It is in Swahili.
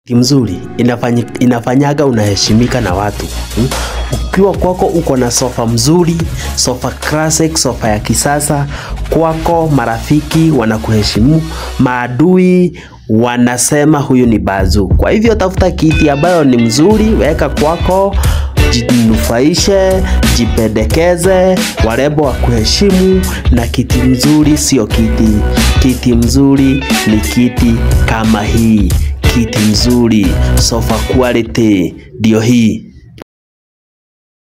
Kiti mzuri inafanyi, inafanyaga unaheshimika na watu hmm? Ukiwa kwako uko na sofa mzuri, sofa classic, sofa ya kisasa, kwako marafiki wanakuheshimu, maadui wanasema huyu ni bazu. Kwa hivyo tafuta kiti ambayo ni mzuri, weka kwako, jinufaishe, jipendekeze, warembo wa kuheshimu. Na kiti mzuri sio kiti, kiti mzuri ni kiti kama hii, kiti mzuri, sofa quality ndio hii.